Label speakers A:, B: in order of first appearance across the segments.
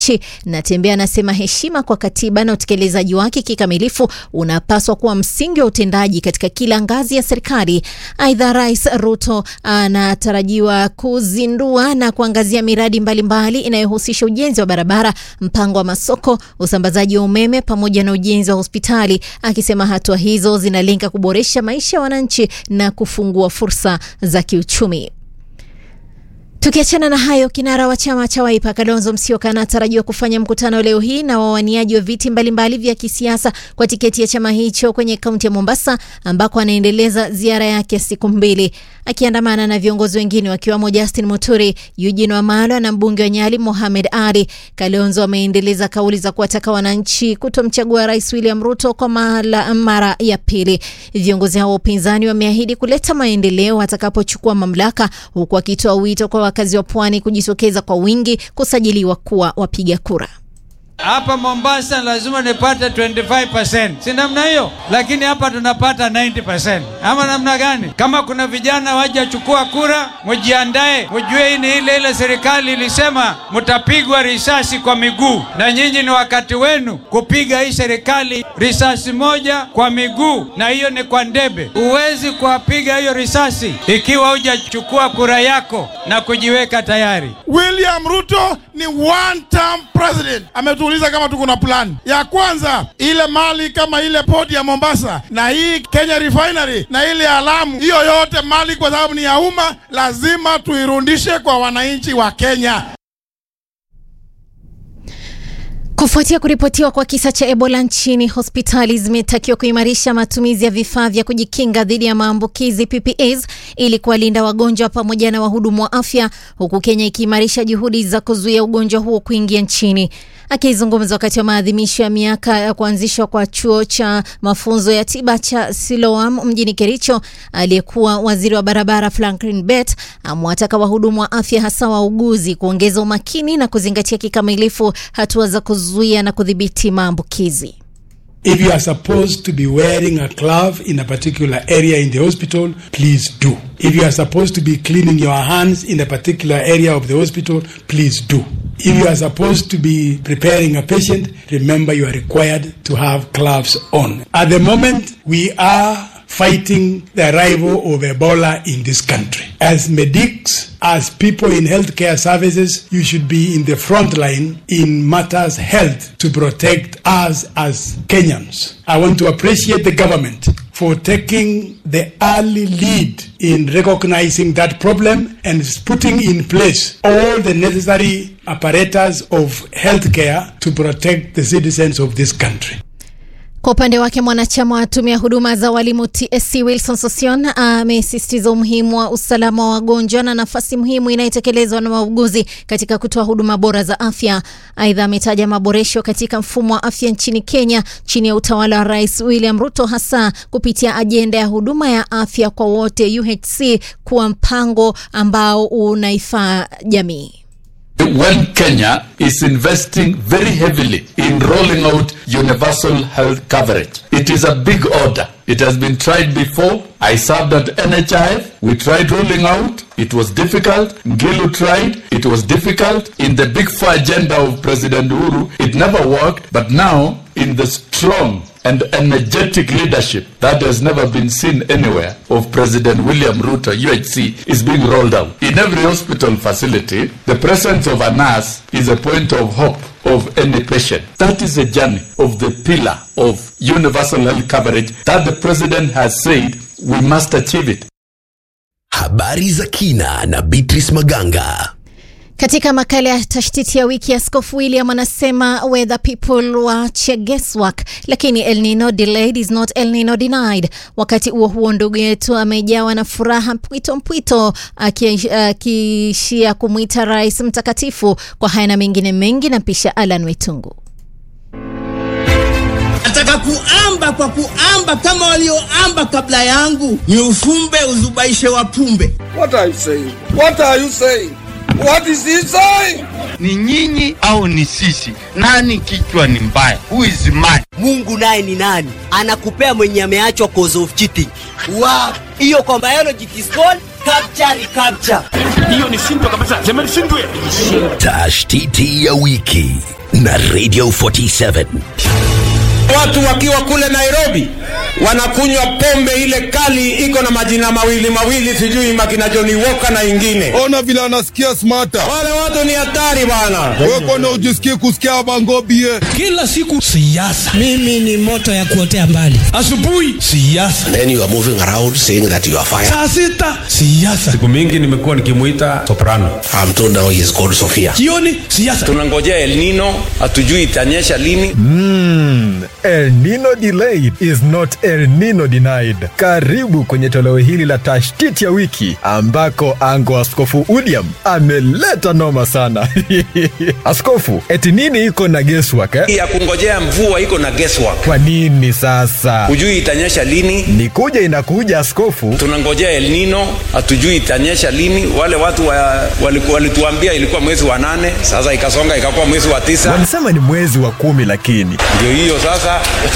A: nchi. Natembeya anasema heshima kwa katiba na utekelezaji wake kikamilifu unapaswa kuwa msingi wa utendaji katika kila ngazi ya serikali. Aidha, Rais Ruto anatarajiwa kuzindua na kuangazia miradi mbalimbali inayohusisha ujenzi wa barabara, mpango wa masoko, usambazaji wa umeme pamoja na ujenzi wa hospitali, akisema hatua hizo zinalenga kuboresha maisha ya wananchi na kufungua fursa za kiuchumi. Tukiachana na hayo, kinara wa chama cha Wiper Kalonzo Musyoka anatarajiwa kufanya mkutano leo hii na wawaniaji wa viti mbalimbali vya kisiasa kwa tiketi ya chama hicho kwenye kaunti ya Mombasa, ambako anaendeleza ziara yake ya siku mbili akiandamana na viongozi wengine wakiwemo Justin Muturi, Eugene Wamalwa na mbunge wa Nyali Mohamed Ali. Kalonzo ameendeleza kauli za kuwataka wananchi kutomchagua Rais William Ruto kwa mara, mara ya pili. Viongozi hao wa upinzani wameahidi kuleta maendeleo atakapochukua mamlaka, huku akitoa wito kwa wakazi wa pwani kujitokeza kwa wingi kusajiliwa kuwa wapiga kura.
B: Hapa Mombasa lazima nipate 25%, si namna hiyo? Lakini hapa tunapata 90%, ama namna gani? Kama kuna vijana wajachukua kura, mujiandae, mujue hii ni ile ile serikali ilisema mtapigwa risasi kwa miguu, na nyinyi ni wakati wenu kupiga hii serikali risasi moja kwa miguu, na hiyo ni kwa ndebe. Huwezi kuwapiga hiyo risasi ikiwa hujachukua kura yako na kujiweka tayari.
C: William Ruto ni one term president. Ametuuliza kama tuko na plan ya kwanza, ile mali kama ile port ya Mombasa na hii Kenya refinery na ile ya Lamu, hiyo yote mali kwa sababu ni ya umma, lazima tuirudishe kwa wananchi wa Kenya.
A: Kufuatia kuripotiwa kwa kisa cha Ebola nchini, hospitali zimetakiwa kuimarisha matumizi ya vifaa vya kujikinga dhidi ya maambukizi PPEs ili kuwalinda wagonjwa pamoja na wahudumu wa afya, huku Kenya ikiimarisha juhudi za kuzuia ugonjwa huo kuingia nchini. Akizungumza wakati wa maadhimisho ya miaka ya kuanzishwa kwa chuo cha mafunzo ya tiba cha Siloam mjini Kericho, aliyekuwa waziri wa barabara Franklin Bet amewataka wahudumu wa afya hasa wauguzi kuongeza umakini na kuzingatia kikamilifu hatua za kuzuia na kudhibiti maambukizi.
D: If you are supposed to be wearing a glove in a particular area in the hospital, please do. If you are supposed to be cleaning your hands in a particular area of the hospital, please do. If you are supposed to be preparing a patient, remember you are required to have gloves on. At the moment, we are fighting the arrival of Ebola in this country. As medics, as people in healthcare services, you should be in the front line in matters health to protect us as Kenyans. I want to appreciate the government for taking the early lead in recognizing that problem and putting in place all the necessary apparatus of healthcare to protect the citizens of this country.
A: Kwa upande wake mwanachama wa tume ya huduma za walimu TSC Wilson Sosion amesisitiza umuhimu wa usalama wa wagonjwa na nafasi muhimu inayotekelezwa na wauguzi katika kutoa huduma bora za afya. Aidha, ametaja maboresho katika mfumo wa afya nchini Kenya chini ya utawala wa Rais William Ruto, hasa kupitia ajenda ya huduma ya afya kwa wote UHC kuwa mpango ambao unaifaa jamii.
E: When Kenya is investing very heavily in rolling out universal health coverage, it is a big order. It has been tried before. I served at NHIF. We tried rolling out. It was difficult. Ngilu tried. It was difficult. In the big four agenda of President Uhuru, it never worked. But now, in the strong and energetic leadership that has never been seen anywhere of President William Ruto, UHC, is being rolled out. In every hospital facility, the presence of a nurse is a point of hope of any patient. That is a journey of the pillar of universal health coverage that the president has said we must achieve it.
F: Habari za kina na Beatrice Maganga.
A: Katika makala ya tashtiti ya wiki, Askofu William anasema whether people waache guesswork, lakini El Nino delayed is not El Nino denied. Wakati huo huo, ndugu yetu amejawa na furaha mpwito mpwito, akiishia kumwita rais mtakatifu. Kwa haya na mengine mengi, na pisha Alan Wetungu.
G: Nataka kuamba kwa kuamba kama walioamba kabla yangu, ni ufumbe uzubaishe wapumbe.
H: What are you saying? What are you saying? What is he saying?
I: Ni nyinyi au ni sisi? Nani kichwa ni mbaya? Who is mad?
J: Mungu naye ni nani? Anakupea mwenye ameachwa cause of cheating. Wow. Hiyo kwa biology it is called
G: Recapture, recapture.
J: Hiyo ni shindwa kabisa. Sema ni shindwe.
F: Tashtiti ya wiki na Radio 47.
K: Watu wakiwa kule Nairobi wanakunywa pombe ile kali iko na majina mawili mawili, sijui makina Johnny Walker na ingine.
H: Ona vile anasikia smarta.
K: Wale watu ni hatari bana.
H: Wewe kwani ujisikii kusikia bangobie?
L: Kila siku siasa.
G: Mimi ni moto ya kuotea mbali.
L: Asubuhi siasa.
F: Then you are moving around saying that you are fire.
L: Saa sita siasa.
M: Siku mingi nimekuwa nikimuita soprano.
F: I'm told now he is called Sophia.
L: Jioni siasa.
K: Tunangojea El Nino, hatujui itanyesha lini.
N: Mm, El Nino delayed is not El Nino denied. Karibu kwenye toleo hili la tashtiti ya wiki ambako ango Askofu William ameleta noma sana. Askofu, eti nini iko na guesswork eh?
K: Ya kungojea mvua iko na guesswork.
N: Kwa nini sasa?
K: Hujui itanyesha lini.
N: Ni kuja inakuja askofu.
K: Tunangojea El Nino, hatujui itanyesha lini. Wale watu wa, walikuwa walituambia ilikuwa mwezi wa nane, sasa ikasonga ikakuwa mwezi wa tisa.
N: Walisema ni mwezi wa kumi lakini
K: Ndio hiyo sasa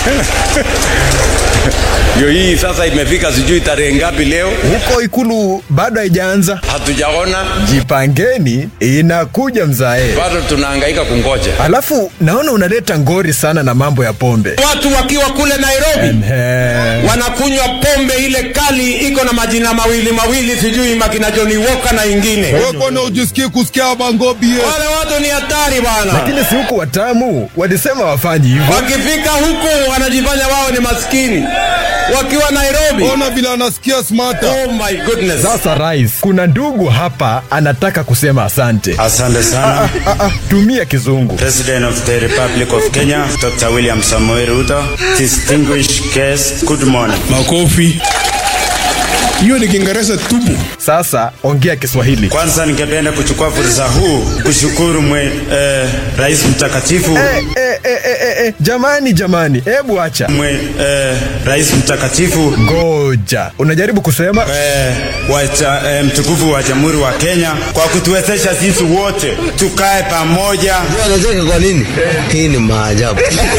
K: ndio hii sasa imefika, sijui tarehe ngapi leo.
N: huko ikulu bado haijaanza.
K: Hatujaona,
N: Jipangeni, inakuja mzae.
K: bado tunahangaika kungoja.
N: Alafu naona unaleta ngori sana na mambo ya pombe.
K: Watu wakiwa kule Nairobi
N: Ehe.
K: wanakunywa pombe ile kali iko na majina mawili mawili, sijui makina Johnny Walker na ingine.
H: Wewe kwani ujisikii kusikia bangobie?
K: Wale watu ni hatari bana.
N: Lakini si huku watamu walisema wafanyi hivyo.
K: Wakifika huku wanajifanya wao ni maskini, wakiwa Nairobi.
H: Ona vile anasikia smarta.
K: Oh my goodness.
N: Sasa rais, kuna ndugu hapa anataka kusema asante.
O: Asante sana.
N: Ah, ah, ah, tumia kizungu.
O: President of the Republic of Kenya, Dr. William Samoei Ruto, distinguished guests, good morning.
L: Makofi. Hiyo ni Kiingereza tupu.
N: Sasa ongea Kiswahili.
O: Kwanza ningependa kuchukua fursa huu kushukuru mwe, eh, Rais mtakatifu
N: Eh, eh, eh, eh, eh, eh, jamani jamani, hebu acha.
O: mwe, eh, Rais mtakatifu
N: Ngoja, unajaribu kusema
O: eh, wa cha, eh, mtukufu wa Jamhuri wa Kenya kwa kutuwezesha sisi wote tukae pamoja.
G: Anacheka kwa nini? Hii ni maajabu.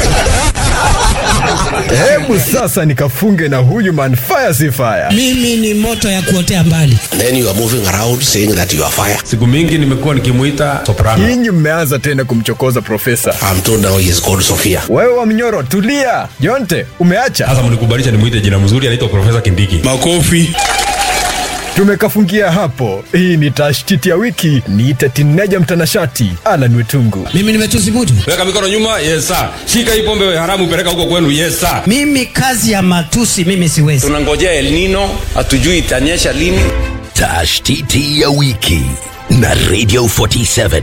N: hebu sasa nikafunge na huyu man fire si fire.
G: Mimi ni moto ya kuotea mbali.
F: Then you are moving around saying that you are fire.
M: Siku mingi nimekuwa nikimuita soprano.
N: Nyinyi mmeanza tena kumchokoza profesa.
F: I'm told now he is called Sophia.
N: Wewe wa mnyoro, tulia. Jonte, umeacha?
M: Sasa mnikubalisha nimuite jina mzuri, anaitwa Profesa Kindiki.
L: Makofi.
N: Tumekafungia hapo. Hii ni tashtiti ya wiki. Niite tineja mtanashati Alan Wetungu.
G: Mimi nimetusi mtu.
M: Weka mikono nyuma, yes sir. Shika hii pombe haramu, peleka huko kwenu, yes sir.
G: Mimi kazi ya matusi mimi siwezi.
K: Tunangojea El Nino, hatujui itanyesha lini.
F: Tashtiti ya wiki na Radio 47.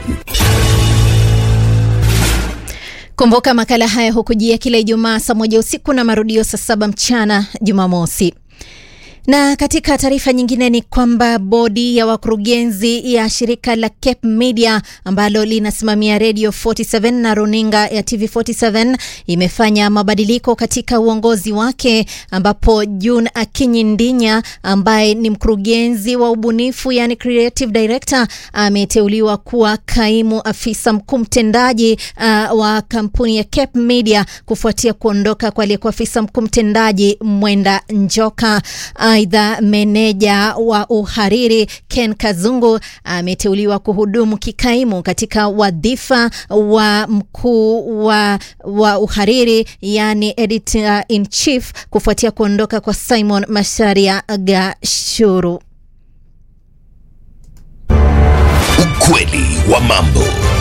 A: Kumbuka makala haya hukujia kila Ijumaa saa moja usiku na marudio saa saba mchana Jumamosi. Na katika taarifa nyingine ni kwamba bodi ya wakurugenzi ya shirika la Cape Media ambalo linasimamia Radio 47 na runinga ya TV 47 imefanya mabadiliko katika uongozi wake, ambapo June Akinyi Ndinya ambaye ni mkurugenzi wa ubunifu yani creative director ameteuliwa kuwa kaimu afisa mkuu mtendaji uh, wa kampuni ya Cape Media kufuatia kuondoka kwa aliyekuwa afisa mkuu mtendaji Mwenda Njoka. Aidha, meneja wa uhariri Ken Kazungu ameteuliwa kuhudumu kikaimu katika wadhifa wa mkuu wa, wa uhariri yani editor in chief kufuatia kuondoka kwa Simon Masharia Gashuru.
F: Ukweli wa mambo.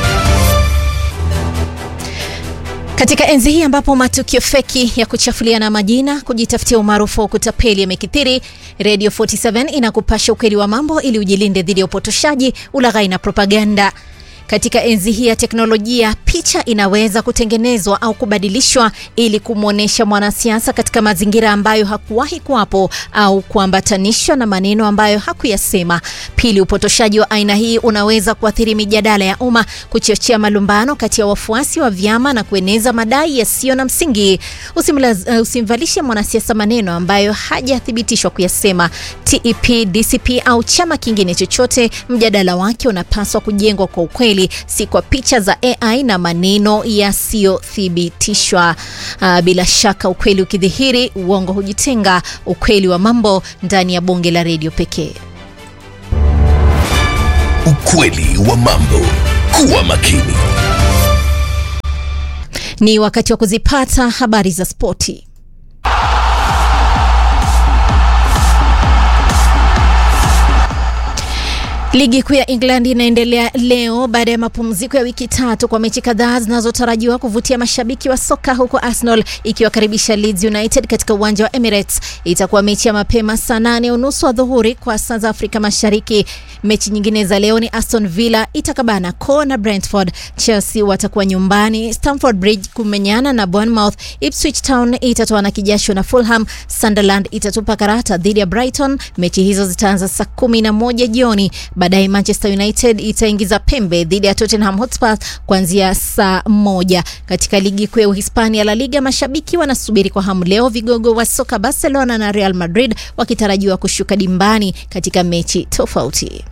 A: Katika enzi hii ambapo matukio feki ya kuchafuliana majina, kujitafutia umaarufu wa kutapeli yamekithiri, Radio 47 inakupasha ukweli wa mambo ili ujilinde dhidi ya upotoshaji, ulaghai na propaganda. Katika enzi hii ya teknolojia, picha inaweza kutengenezwa au kubadilishwa ili kumwonyesha mwanasiasa katika mazingira ambayo hakuwahi kuwapo au kuambatanishwa na maneno ambayo hakuyasema. Pili, upotoshaji wa aina hii unaweza kuathiri mijadala ya umma, kuchochea malumbano kati ya wafuasi wa vyama na kueneza madai yasiyo na msingi. Usimlaz, uh, usimvalishe mwanasiasa maneno ambayo hajathibitishwa kuyasema. TEP, DCP au chama kingine chochote, mjadala wake unapaswa kujengwa kwa ukweli si kwa picha za AI na maneno yasiyothibitishwa. Uh, bila shaka ukweli ukidhihiri, uongo hujitenga. Ukweli wa mambo ndani ya bonge la redio pekee.
F: Ukweli wa mambo. Kuwa makini.
A: Ni wakati wa kuzipata habari za spoti. Ligi kuu ya England inaendelea leo baada ya mapumziko ya wiki tatu kwa mechi kadhaa zinazotarajiwa kuvutia mashabiki wa soka huko Arsenal ikiwakaribisha Leeds United katika uwanja wa Emirates. Itakuwa mechi ya mapema saa nane unusu adhuhuri kwa saa za Afrika Mashariki. Mechi nyingine za leo ni Aston Villa itakabana ko na Brentford. Chelsea watakuwa nyumbani Stamford Bridge kumenyana na Bournemouth. Ipswich Town itatoa na kijasho na Fulham. Sunderland itatupa karata dhidi ya Brighton. Mechi hizo zitaanza saa kumi na moja jioni. Baadaye Manchester United itaingiza pembe dhidi ya Tottenham Hotspur kuanzia saa moja. Katika ligi kuu ya Uhispania La Liga, mashabiki wanasubiri kwa hamu leo vigogo wa soka Barcelona na Real Madrid wakitarajiwa kushuka dimbani katika mechi tofauti.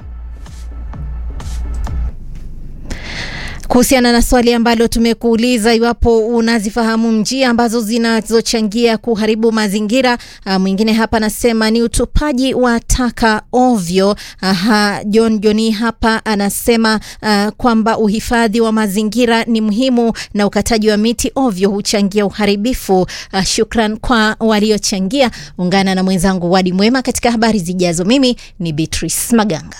A: Kuhusiana na swali ambalo tumekuuliza iwapo unazifahamu njia ambazo zinazochangia kuharibu mazingira, uh, mwingine hapa anasema ni utupaji wa taka ovyo. Aha, John Joni hapa anasema uh, kwamba uhifadhi wa mazingira ni muhimu na ukataji wa miti ovyo huchangia uharibifu. Uh, shukran kwa waliochangia. Ungana na mwenzangu Wadi Mwema katika habari zijazo. Mimi ni Beatrice Maganga.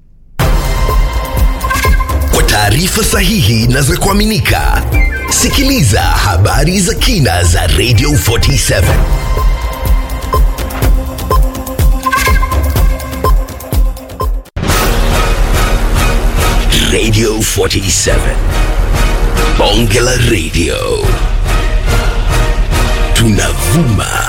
F: Kwa taarifa sahihi na za kuaminika, sikiliza habari za kina za Radio 47. Radio 47. Bonge la Radio. Tunavuma